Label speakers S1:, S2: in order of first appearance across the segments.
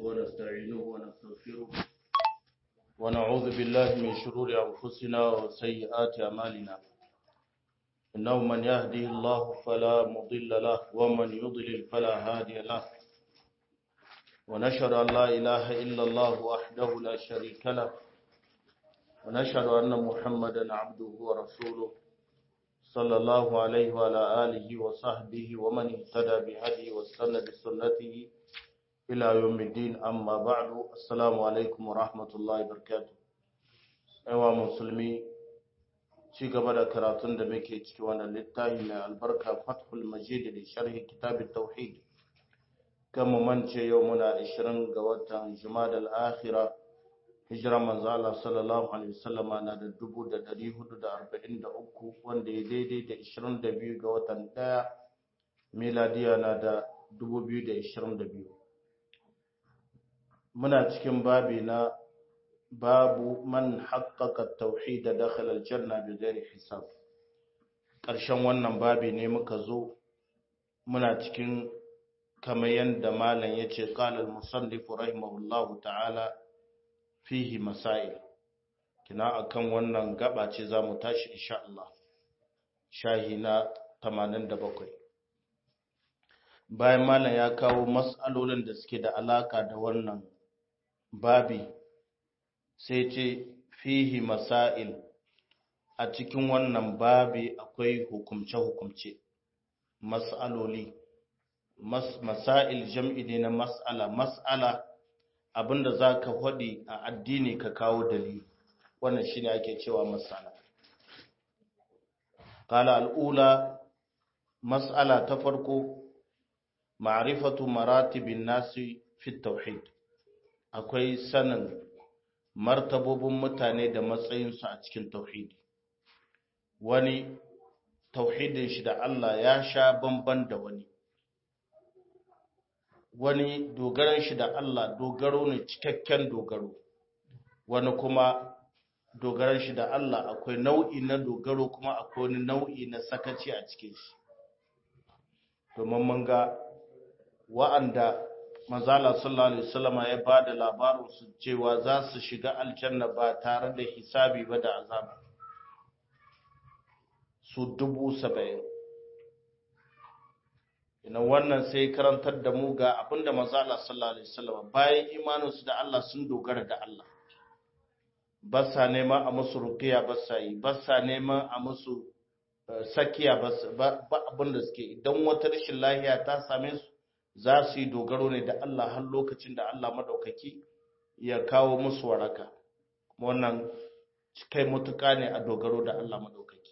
S1: ونستعينه ونستغفره ونعوذ بالله من شرور أنفسنا وسيئات أعمالنا إنه من يهدي الله فلا مضل له ومن يضلل فلا هادي له ونشهد أن لا إله إلا الله وحده لا شريك له ونشهد أن محمدا عبده ورسوله صلى الله عليه وعلى آله وصحبه ومن اهتدى بهدي واستنى بسنته إلى يوم الدين أما بعد السلام عليكم ورحمة الله وبركاته أيها المسلمين ci gaba da karatun da muke ciki wannan littafi mai albarka fathul majid da sharhi kitabit tauhid kan mu mance yau muna 20 ga watan jumadal akhira hijira manzo Allah sallallahu alaihi wasallam na da 1443 wanda ya daidai da 22 ga watan 1 miladiya na da 2022 muna cikin babi na babu man haƙaƙa tauhid da dakhala aljanna bi ghairi hisab ƙarshen wannan babi ne muka zo muna cikin kamar yadda malam yace qala al-musannif rahimahullahu ta'ala fihi masail kina akan wannan gaba ce zamu tashi insha Allah shahi na 87 bayan malam ya kawo mas'alolin da suke da alaka da wannan babi sai ce fihi masail a cikin wannan babi akwai hukumce-hukumce mas'aloli Mas, masail jam'i ne na mas'ala mas'ala abinda za ka faɗi a addini ka kawo dalili wannan shine ake cewa mas'ala qala al'ula mas'ala ta farko ma'rifatu maratibin nasi fi tauhid akwai sanin martabobin mutane da matsayinsu a cikin tauhidi wani tauhidin shi da Allah ya sha bamban da wani wani dogaran shi da Allah dogaro ne cikakken dogaro wani kuma dogaran shi da Allah akwai nau'i na dogaro kuma akwai wani nau'i na sakaci a cikin shi domin mun ga wa'anda manzala sallallahu alaihi wasallama ya ba da labarin su cewa za su shiga aljanna ba tare da hisabi ba da azaba su dubu saba'in ina wannan sai karantar da mu ga abinda manzala sallallahu alaihi wasallama bayan imaninsu da Allah sun dogara da Allah ba sa neman a musu rukiya ba sa yi ba sa neman a musu sakiya ba abinda suke idan wata rashin lahiya ta same su za su yi dogaro ne da Allah har lokacin da Allah madaukaki ya kawo musu waraka wannan kai mutuka ne a dogaro da Allah madaukaki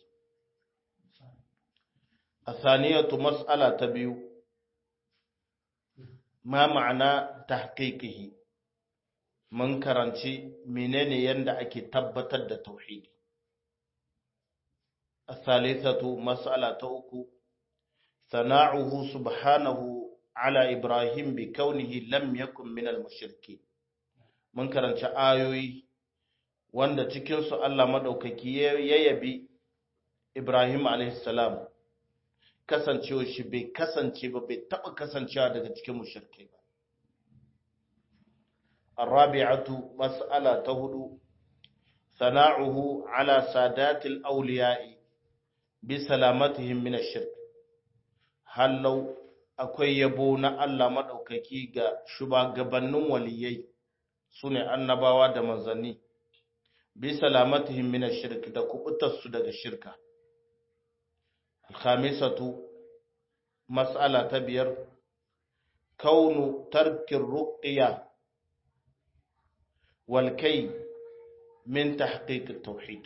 S1: a saniyatu mas'ala ta biyu ma ma'ana tahqiqihi mun karanci menene yanda ake tabbatar da tauhidi a salisatu mas'ala ta uku sana'uhu subhanahu ala Ibrahim bi kaunihi lam yakun min al-mushrikin mun karanci ayoyi wanda cikin su Allah madaukaki ya yabi Ibrahim alayhi salam kasancewa shi bai kasance ba bai taba kasancewa daga cikin mushrikai ba الرابعة مسألة تهدو ثناؤه على سادات الأولياء بسلامتهم من الشرك هل لو akwai yabo na Allah maɗaukaki ga shugabannin waliyai su ne annabawa da manzanni bi salamatihim min shirk da kubutarsu daga shirka alkhamisatu mas'ala ta biyar kaunu tarkin ruqya wal kai min tahqiq at-tauhid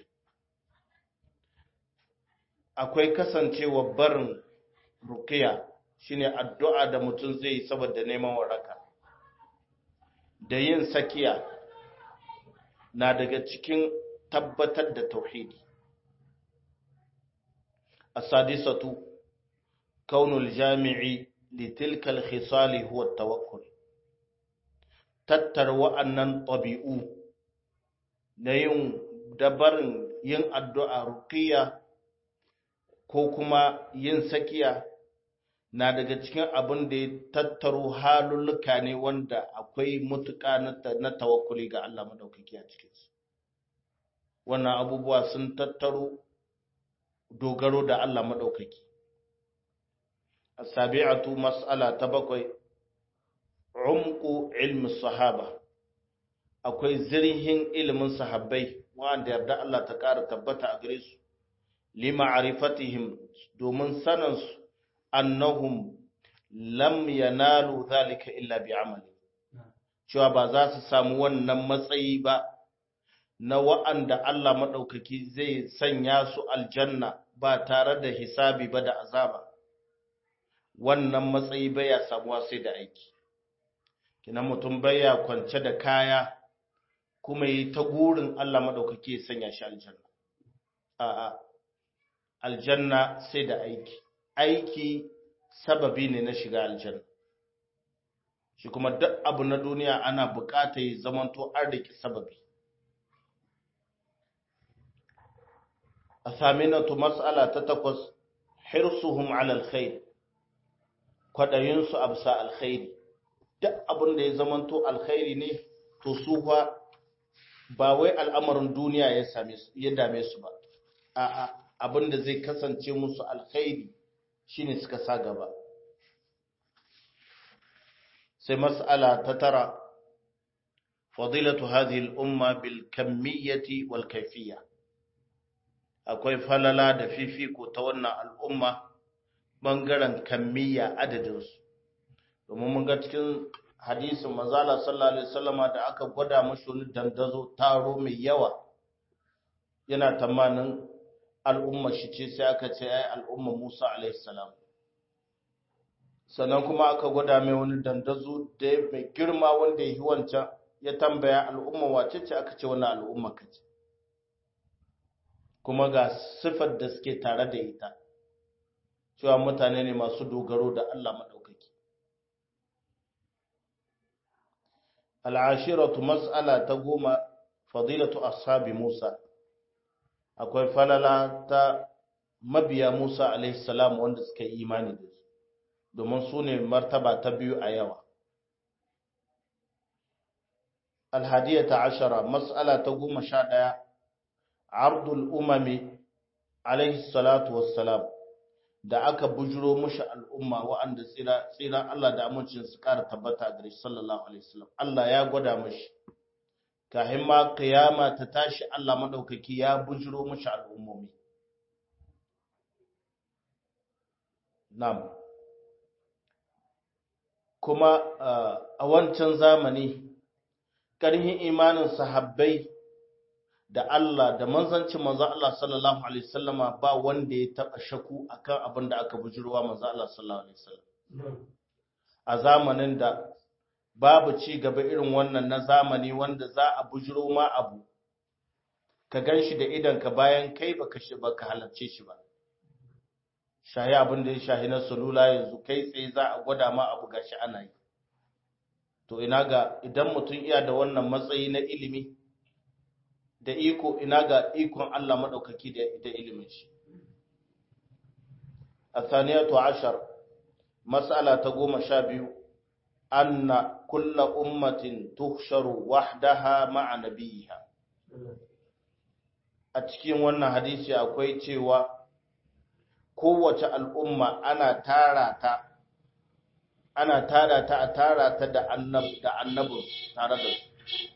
S1: akwai kasancewa barin ruqya shine addu'a da mutum zai yi saboda neman waraka da yin sakiya na daga cikin tabbatar da tauhidi as-sadisatu kaunul jami'i litilka al-khisali huwa at-tawakkul tattar wa'annan tabi'u na yin dabarin yin addu'a ruqiyya ko kuma yin sakiya na daga cikin abin da ya tattaro halulluka ne wanda akwai mutuka na tawakkuli ga Allah madaukaki a cikinsu wannan abubuwa sun tattaro dogaro da Allah madaukaki asabi'atu mas'ala ta bakwai umqu ilmi sahaba akwai zirhin ilimin sahabbai wanda yarda Allah ta ƙara tabbata a gare su lima'rifatihim domin saninsu annahum lam yanalu zalika illa bi'amali cewa ba za su samu wannan matsayi ba na wa'anda Allah maɗaukaki zai sanya su aljanna ba tare da hisabi ba da azaba wannan matsayi baya samuwa sai da aiki kina mutum baya kwance da kaya kuma yi ta gurin Allah maɗaukaki ya sanya shi aljanna a'a aljanna sai da aiki aiki sababi ne na shiga aljanna shi kuma duk abu na duniya ana bukata ya zamanto arziki sababi a saminatu mas'ala ta takwas hirsuhum ala alkhair kwadayinsu a bisa alkhairi duk abin da ya zamanto alkhairi ne to su ba wai al'amarin duniya ya same su ya dame su ba a'a abin da zai kasance musu alkhairi shine suka sa gaba sai mas'ala ta tara fadilatu hadhihi al-umma bil kamiyyati wal kayfiyya akwai falala da fifiko ta wannan al'umma bangaren kamiyya adadin su domin mun ga cikin hadisin manzala sallallahu alaihi wasallama da aka gwada mashi wani dandazo taro mai yawa yana tamanin al'umma shi ce sai aka ce ai al'umma Musa alaihi salam sannan kuma aka gwada mai wani dandazo da mai girma wanda ya yi wancan ya tambaya al'umma wace ce aka ce wannan al'umma kace kuma ga sifar da suke tare da ita cewa mutane ne masu dogaro da Allah maɗaukaki al'ashiratu mas'ala ta goma fadilatu ashabi Musa akwai falala ta mabiya Musa alaihi salam wanda suka yi imani da su domin su ne martaba ta biyu a yawa alhadiyata ashara mas'ala ta goma sha ɗaya ardul umami alaihi salatu wassalam da aka bujiro mushi al'umma wa'anda tsira tsira Allah da amincin su ƙara tabbata gare shi sallallahu alaihi wasallam Allah ya gwada mushi kahin ma kiyama ta tashi Allah madaukaki ya bujiro mushi al'ummomi na'am kuma a wancan zamani ƙarhin imanin sahabbai da Allah da manzancin manzo Allah sallallahu alaihi wasallama ba wanda ya taba shaku akan abin da aka bujurwa manzo Allah sallallahu alaihi wasallam a zamanin da babu ci gaba irin wannan na zamani wanda za a bujuro ma abu ka ganshi da idan ka bayan kai baka shi baka halarce shi ba shahi abin da ya shahi na salula yanzu kai tsaye za a gwada ma abu gashi ana yi to ina ga idan mutum iya da wannan matsayi na ilimi da iko ina ga ikon Allah maɗaukaki da ilimin shi. A saniyatu ashar, matsala ta goma sha biyu, anna kulla ummatin tuhsharu wahdaha ma'a nabiyiha. A cikin wannan hadisi akwai cewa kowace al'umma ana tara ta ana tara ta a tara ta da annabin tare da su.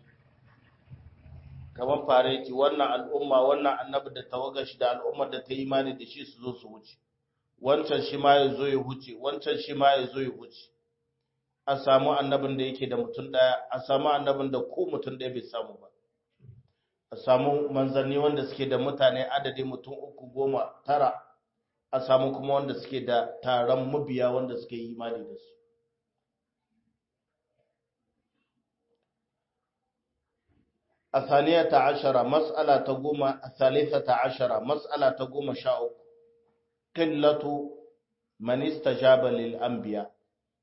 S1: kamar fareti wannan al'umma wannan annabi da tawagar shi da al'ummar da ta imani da shi su zo su wuce wancan shi ma ya zo ya wuce wancan shi ma ya zo ya wuce a samu annabin da yake da mutum daya a samu annabin da ko mutum daya bai samu ba a samu manzanni wanda suke da mutane adadin mutum uku goma tara a samu kuma wanda suke da taron mabiya wanda suke yi imani da su الثانية عشرة مسألة تقوم الثالثة عشرة مسألة تقوم شاء قلة من استجاب للأنبياء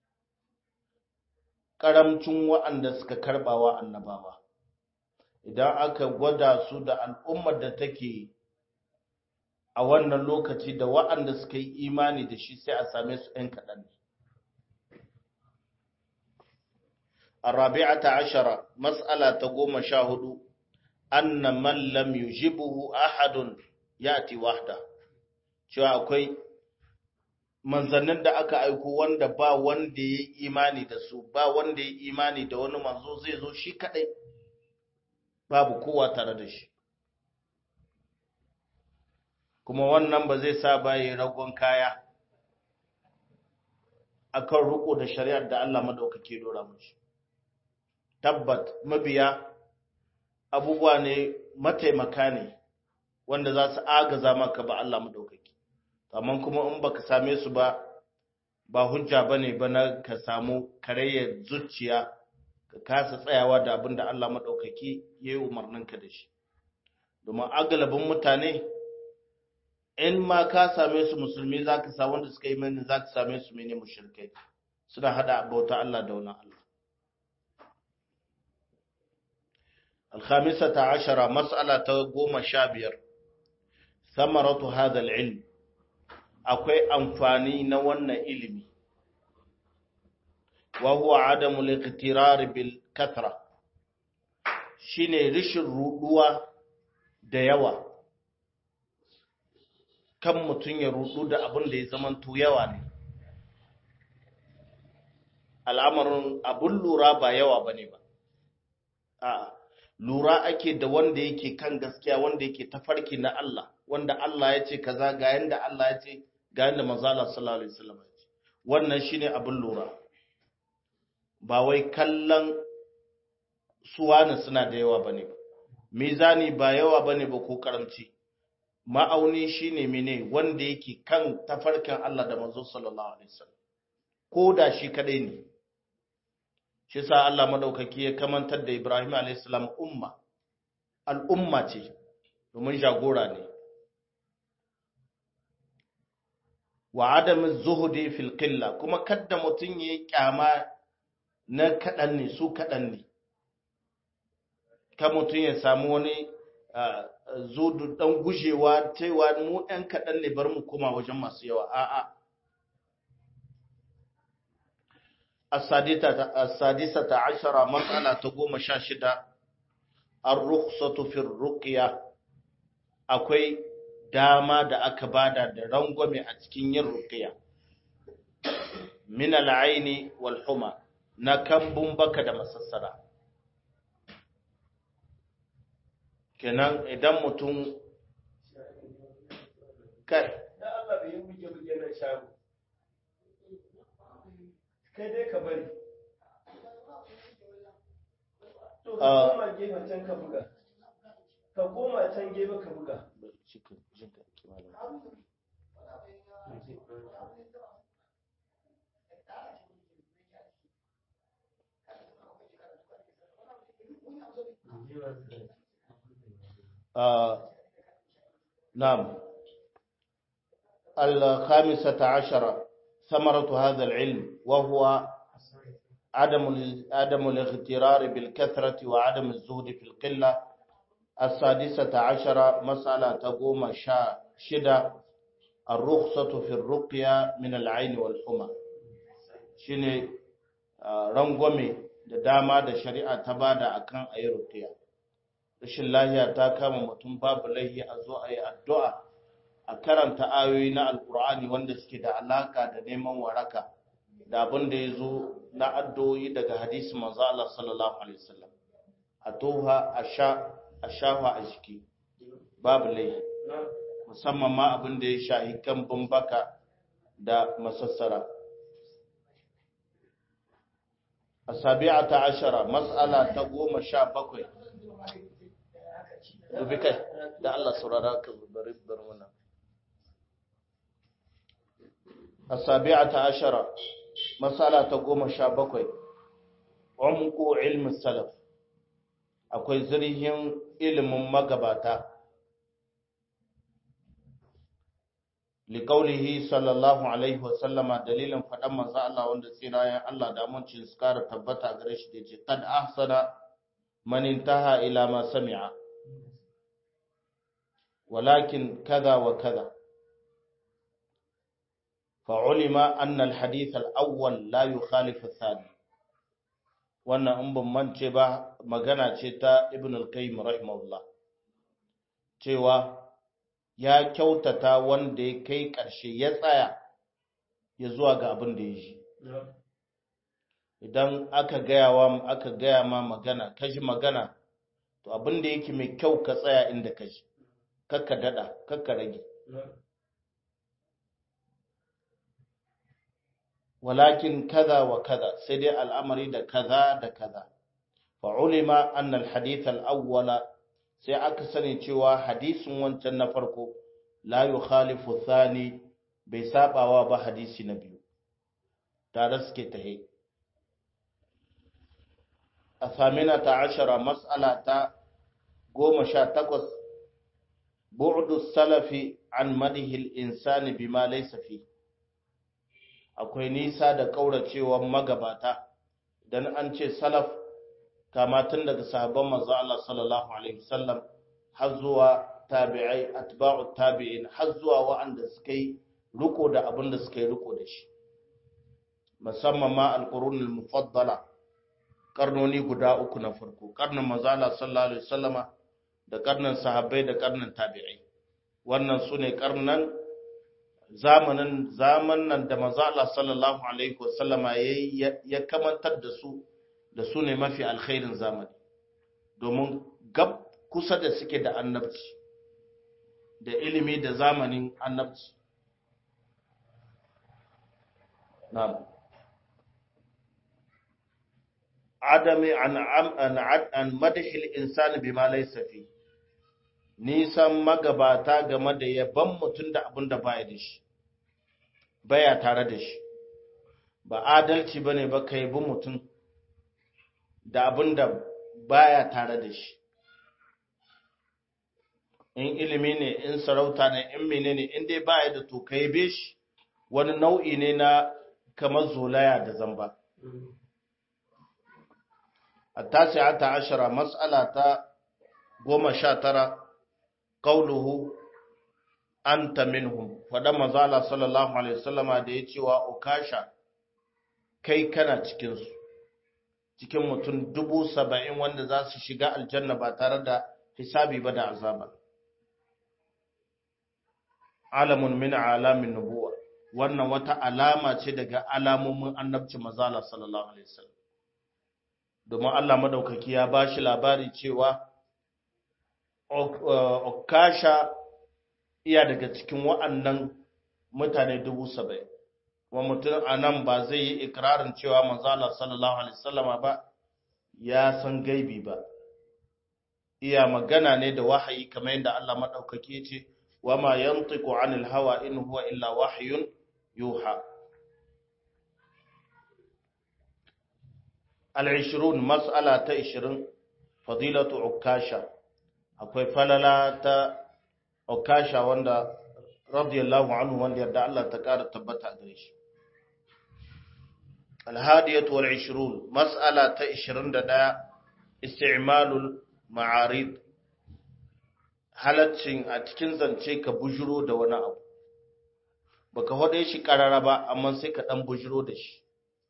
S1: karamcin waɗanda suka karbawa annabawa idan aka gwada su da al'ummar da take a wannan lokaci da wa'anda suka yi imani da shi sai a same su ‘yan kaɗan ne. Arabi'ata ashara, mas'ala ta goma sha hudu, anna man lam yujibuhu ahadun yati wahda, cewa akwai manzannin da aka aiko wanda ba wanda ya yi imani da su, ba wanda ya yi imani da wani manzo zai zo shi kaɗai, babu kowa tare da shi. kuma wannan ba zai sa ba yi ragon kaya akan riko da shari'ar da Allah madaukake dora mashi tabbat mabiya abubuwa ne mataimaka ne wanda za su agaza maka ba Allah madaukake amma kuma in baka same su ba ba hujja bane ba na ka samu karayyar zuciya ka kasa tsayawa da abin da Allah madaukake yayi umarninka da shi domin agalabin mutane in ma ka same su musulmi za ka sa wanda suka yi mani za ka same su mene mushrikai suna hada bauta Allah da wani Allah الخامسة عشرة مسألة قوم شابير ثمرة هذا العلم akwai amfani na wannan ilimi wa huwa adamu liqtirar bil kathra shine rishin ruduwa da yawa kan mutum ya rudu da abin da ya zamanto yawa ne al'amarin abun lura ba yawa bane ba a lura ake da wanda yake kan gaskiya wanda yake tafarki na Allah wanda Allah ya ce kaza ga yanda Allah ya ce ga yanda manzo Allah sallallahu alaihi wasallam ya ce wannan shine abun lura ba wai kallon suwana suna da yawa bane ba mizani ba yawa bane ba ko karamci ma'auni shine mene wanda yake kan tafarkin Allah da manzo sallallahu alaihi wasallam ko da shi kadai ne shi sa Allah madaukaki ya kamantar da Ibrahim alaihi salam umma al'umma ce domin jagora ne wa adam zuhudi fil qilla kuma kadda mutun yayi kyama na kadan ne su kadan ne ka mutun ya samu wani zudu dan gujewa cewa mu ɗan kaɗan ne bar mu koma wajen masu yawa a'a السادسة عشرة مسألة تقوم شاشدة الرخصة في الرقية akwai dama da aka bada da rangwame a cikin yin ruqiya min al'aini wal huma na kambun baka da masassara kenan idan mutum kai
S2: da Allah bai yi buge buge na shago kai dai ka bari to ka koma gefen can ka buga ka koma can gefe ka buga
S1: نعم الخامسة عشرة ثمرة هذا العلم وهو عدم عدم الاغترار بالكثرة وعدم الزهد في القلة السادسة عشرة مسألة تقوم شدة الرخصة في الرقية من العين والحمى shine rangwame da dama da shari'a ta bada akan ayi ruqiya rashin lahiya ta kama mutum babu laihi a zo ayi addu'a a karanta ayoyi na alkur'ani wanda suke da alaka da neman waraka da abin da ya zo na addu'o'i daga hadisi manzo Allah sallallahu alaihi wasallam a toha a sha a shafa a jiki babu laihi musamman ma abin da ya shahi kan baka da masassara السابعة عشرة مسألة تقوم شابكوي dubi kai da Allah saurara ka bari bar wannan asabi'ata ashara masala ta goma sha bakwai umqu ilmi salaf akwai zirhin ilimin magabata liqaulihi sallallahu alaihi wa sallama dalilin faɗan manzo Allah wanda tsirayen Allah da amincin su kara tabbata gare shi da ce kad ahsana man intaha ila ma sami'a walakin kaza wa kaza فعلم أن الحديث الأول لا يخالف الثاني wannan in ban mance ba magana ce ta ibn al-qayyim rahimahullah cewa ya kyautata wanda ya kai ƙarshe ya tsaya ya zuwa ga abin da ya ji idan aka gaya wa aka gaya ma magana ka ji magana to abin da yake mai kyau ka tsaya inda ka ji kakka dada kakka rage walakin kaza wa kaza sai dai al'amari da kaza da kaza fa'ulima annal hadith al'awwala sai aka sani cewa hadisin wancan na farko la yukhalifu thani bai sabawa ba hadisi na biyu tare suke tahe a samina ta ashara mas'ala ta goma sha takwas bu'du salafi an madihil insani bima laysa fi akwai nisa da kauracewa magabata dan an ce salaf kama tun daga sahabban manzo Allah sallallahu alaihi wasallam har zuwa tabi'ai atba'u tabi'in har zuwa wa'anda suka yi riko da abin da suka yi riko da shi musamman ma alqurun al-mufaddala karnoni guda uku na farko karnin manzo Allah sallallahu alaihi wasallama da karnin sahabbai da karnin tabi'ai wannan sune karnan zamanin zamanan da manzo Allah sallallahu alaihi wasallama ya kamantar da su da su ne mafi alkhairin zamani domin gab kusa da suke da annabci da ilimi da zamanin annabci na'am adami an an an madhil insani bima laysa fi nisan magabata game da yaban mutum da abin da baya da shi baya tare da shi ba adalci bane ba kai bi mutum da abin da baya tare da shi in ilimi ne in sarauta ne in menene in dai baya da to kai be shi wani nau'i ne na kamar zolaya da zamba التاسعة عشرة مسألة قوم شاترة قوله أنت منهم فدما زال صلى الله عليه وسلم da ya cewa ukasha kai kana cikinsu cikin mutum dubu saba'in wanda za su shiga aljanna ba tare da hisabi ba da azaba alamun min alamin nubuwa wannan wata alama ce daga alamomin annabci mazala sallallahu alaihi wasallam domin Allah madaukaki ya ba shi labari cewa Okasha iya daga cikin wa'annan mutane dubu saba'in, wa mutum a nan ba zai yi ikirarin cewa manzala sallallahu Alaihi wasallama ba ya san gaibi ba, iya magana ne da wahayi kamar yadda Allah maɗaukaki ce, wa ma yantiku anil hawa in huwa illa wahayun yuha. al'ishirun mas'ala ta ishirin fadilatu ukasha akwai falala ta ukasha wanda radiyallahu anhu wanda yadda Allah ta ƙara tabbata gare shi alhadiyatu wal ishirun mas'ala ta ishirin da ɗaya isti'malul ma'arid halaccin a cikin zance ka bujiro da wani abu baka hode shi ƙarara ba amma sai ka ɗan bujiro da shi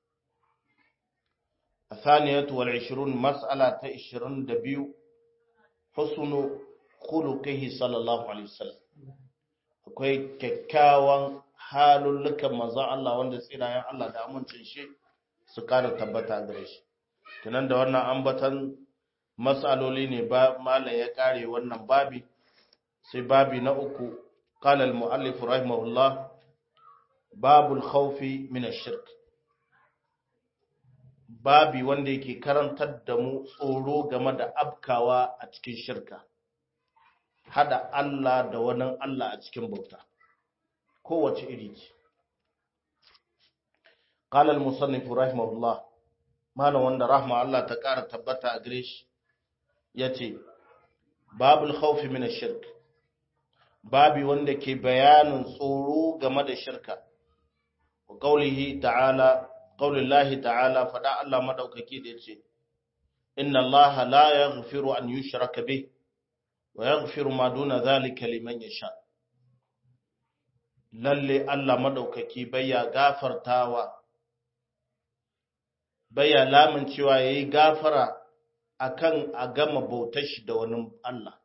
S1: الثانية والعشرون مسألة عشرون دبيو حسن خلقه صلى الله عليه وسلم akwai kyakkyawan halullukan maza Allah wanda tsirayen Allah da amincin shi su kara tabbata gare shi tunan da wannan ambatan matsaloli ne ba malam ya kare wannan babi sai babi na uku qala al muallif rahimahullah babul khawfi min ash-shirk babi wanda yake karantar da mu tsoro game da abkawa a cikin shirka hada Allah da wani Allah a cikin bauta kowace iri ce qala al-musannif rahimahullah malam wanda rahma Allah ta ƙara tabbata a gare shi yace babul khawf min ash-shirk babi wanda ke bayanin tsoro game da shirka wa qawlihi ta'ala qaulillahi ta'ala fada Allah madaukaki da yace inna Allah la yaghfiru an yushraka bih wa yaghfiru ma duna zalika liman yasha lalle Allah madaukaki baya gafartawa baya lamun cewa yayi gafara akan a gama bautar shi da wani Allah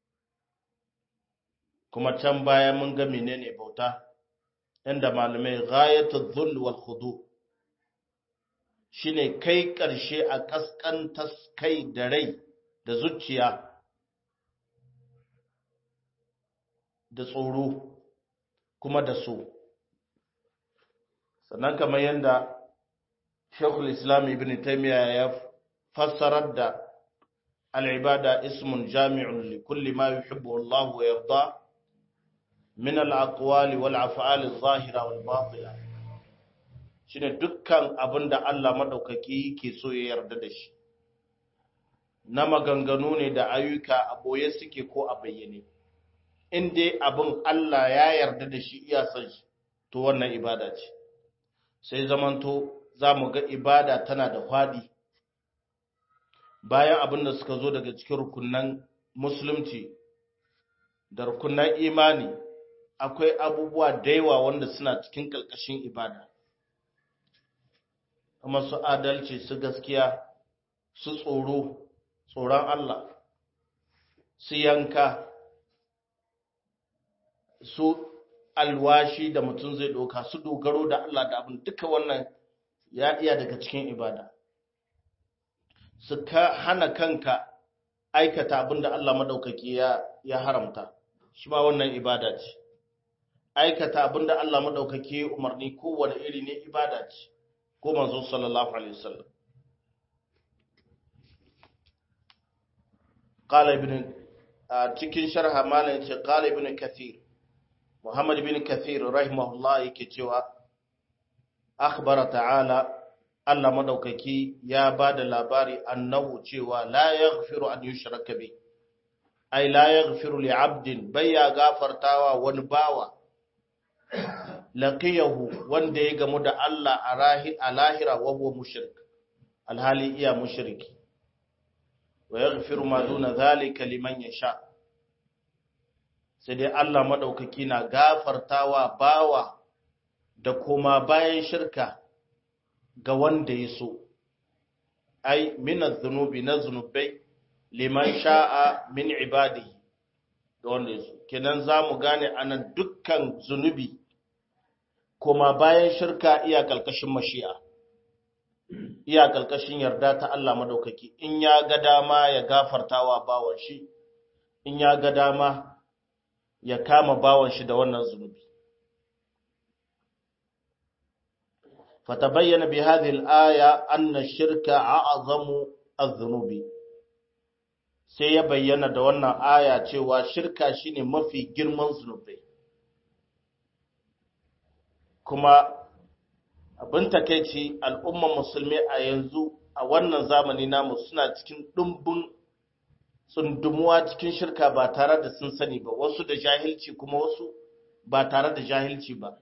S1: kuma can baya mun ga menene bauta inda malamai ghayatul dhul wal khudu shine kai karshe a kaskantar kai da rai da zuciya da tsoro kuma da so sannan kamar yadda Sheikhul Islam Ibn Taymiyyah ya fassarar da al'ibada ismun jami'un li kulli ma yuhibbu Allah wa yarda min al-aqwali wal af'ali adh-dhahira wal batina shine dukkan abinda Allah madaukaki yake so ya yarda da shi na maganganu ne da ayyuka a boye suke ko a bayyane in dai abin Allah ya yarda da shi iya san shi to wannan ibada ce sai zamanto za mu ga ibada tana da faɗi bayan abin da suka zo daga cikin rukunan musulunci da rukunan imani akwai abubuwa da yawa wanda suna cikin ƙarƙashin ibada kuma su adalci su gaskiya su tsoro tsoron Allah su yanka su alwashi da mutum zai ɗauka su dogaro da Allah da abin duka wannan ya iya daga cikin ibada su ka hana kanka aikata abin da Allah maɗaukaki ya, ya haramta shi ma wannan ibada ce aikata abin da Allah maɗaukaki ya umarni kowane iri ne ibada ce ko manzo sallallahu alaihi wasallam qala ibn cikin sharha malam ce qala ibn kathir Muhammad bin Kathir rahimahullah yake cewa akhbara ta'ala Allah madaukaki ya bada labari annahu cewa la yaghfiru an yushraka bi ai la yaghfiru li 'abdin bayya gafartawa wani bawa laqiyahu wanda ya gamu da Allah a rahi a lahira wa huwa mushrik alhali iya mushriki wa yaghfiru ma duna dhalika liman yasha sai dai Allah maɗaukaki na gafartawa bawa da kuma bayan shirka ga wanda ya so, ai, minar zunubi na zunubai liman sha'a min ibadi ga wanda ya so. Kenan za mu gane anan dukkan zunubi kuma bayan shirka iya ƙalƙashin mashi'a, iya ƙalƙashin yarda ta Allah maɗaukaki, in ya ga dama ya gafartawa bawan shi, in ya ga dama ya kama bawan shi da wannan zunubi fatabayyana bi hadhihi al-aya anna ash-shirka a'zamu adh-dhunubi sai ya bayyana da wannan aya cewa shirka shine mafi girman zunubai kuma abin takeici al'umman musulmi a yanzu a wannan zamani namu suna cikin dumbin tsundumuwa cikin shirka ba tare da sun sani ba wasu da jahilci kuma wasu ba tare da jahilci ba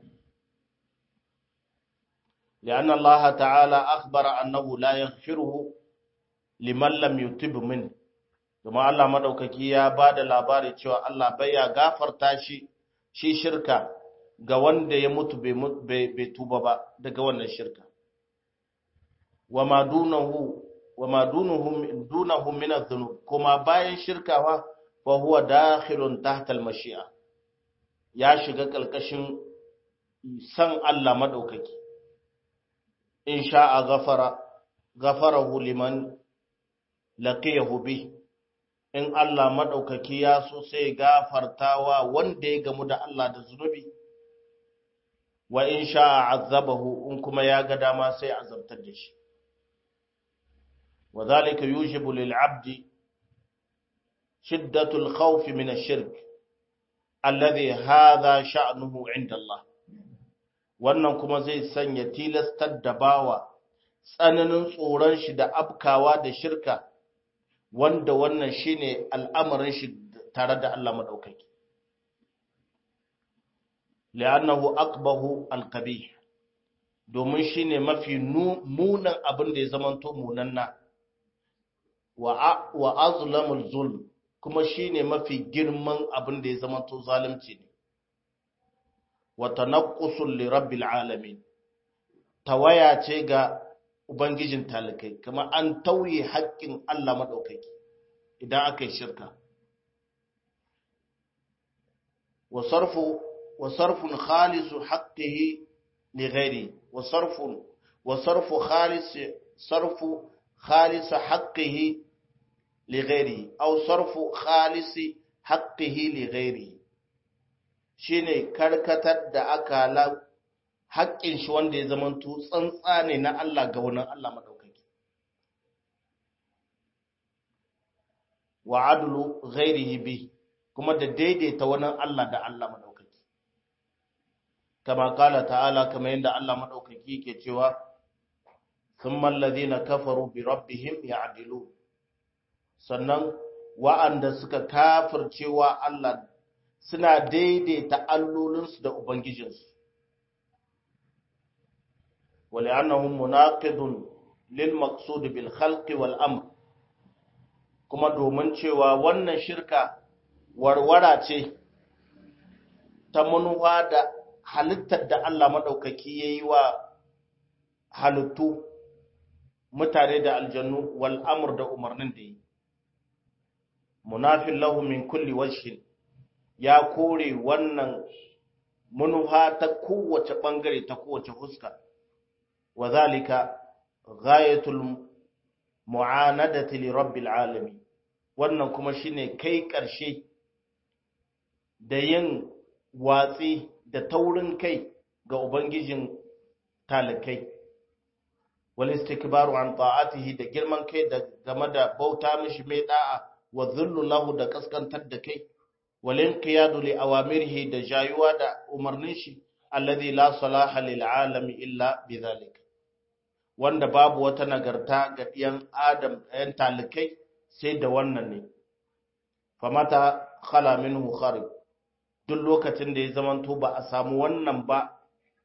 S1: لأن الله تعالى أخبر أنه لا يغفره لمن لم يتب منه kuma Allah madaukaki ya ba da labari cewa Allah bai ya gafarta shi shi shirka ga wanda ya mutu bai tuba ba daga wannan shirka wa ma dunahu wa ma dunahu min adh-dhunub kuma bayan shirkawa fa huwa dakhilun tahta al-mashi'a ya shiga kalkashin san Allah madaukaki in sha'a ghafara ghafarahu liman laqiyahu bi in Allah madaukaki ya so sai gafartawa wanda ya gamu da Allah da zunubi wa in sha'a azabahu in kuma ya ga dama sai azabtar da shi وذلك يوجب للعبد شدة الخوف من الشرك الذي هذا شأنه عند الله wannan kuma zai sanya tilastar da bawa tsananin tsoron shi da afkawa da shirka wanda wannan shine al'amarin shi tare da Allah madaukaki li'annahu aqbahu alqabih domin shine mafi munan abin da ya zamanto munanna wa azlamul zulm kuma shine mafi girman abin da ya zama to zalunci ne wa tanaqqusul li rabbil alamin tawaya ce ga ubangijin talikai kuma an tauye haƙƙin Allah madaukaki idan aka yi shirka wa sarfu wa sarfun khalisu haqqihi li ghairi wa sarfun wa sarfu khalis sarfu khalis haqqihi li ghairi aw sarfu khalis haqqihi li ghairi shine karkatar da akala haƙƙin shi wanda ya zamanto tsantsa ne na Allah ga wani Allah madaukaki wa adlu ghairihi bi kuma da daidaita wani Allah da Allah madaukaki kama kala ta'ala kama yadda Allah madaukaki ke cewa thumma alladhina kafaru bi rabbihim ya'dilu sannan wa'anda suka kafircewa Allah suna daidaita allolinsu da ubangijinsu ولأنه مناقض للمقصود بالخلق والأمر kuma domin cewa wannan shirka warwara ce ta manuwa da halittar da Allah maɗaukaki ya yi wa halittu mutane da aljannu wal amr da umarnin da yi munafin lahu min kulli wajhin ya kore wannan manuwa ta kowace ɓangare ta kowace fuska وذلك غاية المعاندة لرب العالمين wannan kuma shine kai ƙarshe da yin watsi da taurin kai ga ubangijin talikai wal istikbaru an ta'atihi da girman kai da game da bauta mishi mai da'a wa dhullu lahu da kaskantar da kai wal inqiyadu li awamirihi da jayuwa da umarnin shi alladhi la salaha lil alami illa bidhalika wanda babu wata nagarta ga ɗiyan adam ɗayan talikai sai da wannan ne famata khala minhu kharib duk lokacin da ya zamanto ba a samu wannan ba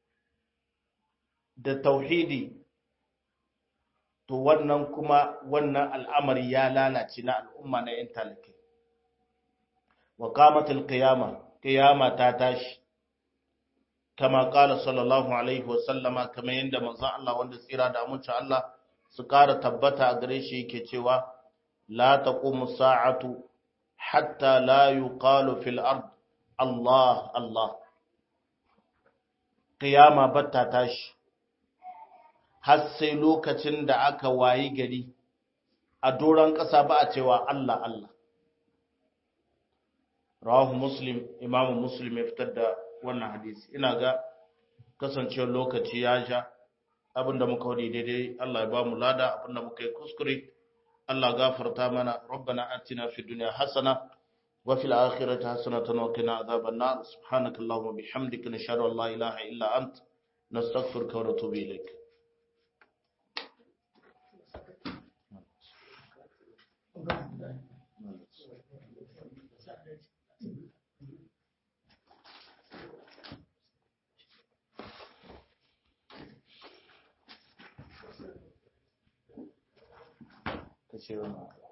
S1: da tauhidi to wannan kuma wannan al'amari ya lalace na al'umma na ‘yan talikai wa kamatul qiyama qiyama ta tashi kama kala sallallahu alaihi wasallama kamar yadda manzon Allah wanda tsira da amincin Allah su ƙara tabbata a gare shi yake cewa la taqumu sa'atu hatta la yuqalu fil ard Allah Allah qiyama batta tashi har sai lokacin da aka wayi gari a doron ƙasa ba a cewa Allah Allah rawahu muslim imamu muslim ya fitar da wannan hadisi ina ga kasancewar lokaci ya sha abinda muka wadi daidai Allah ya ba mu lada abinda muka yi kuskure Allah gafarta mana rabbana atina fid dunya hasana wa fil akhirati hasanatan wa qina adhaban nar subhanakallahumma bihamdika nashhadu an la ilaha illa ant nastaghfiruka wa natubu ilayk ka ce wannan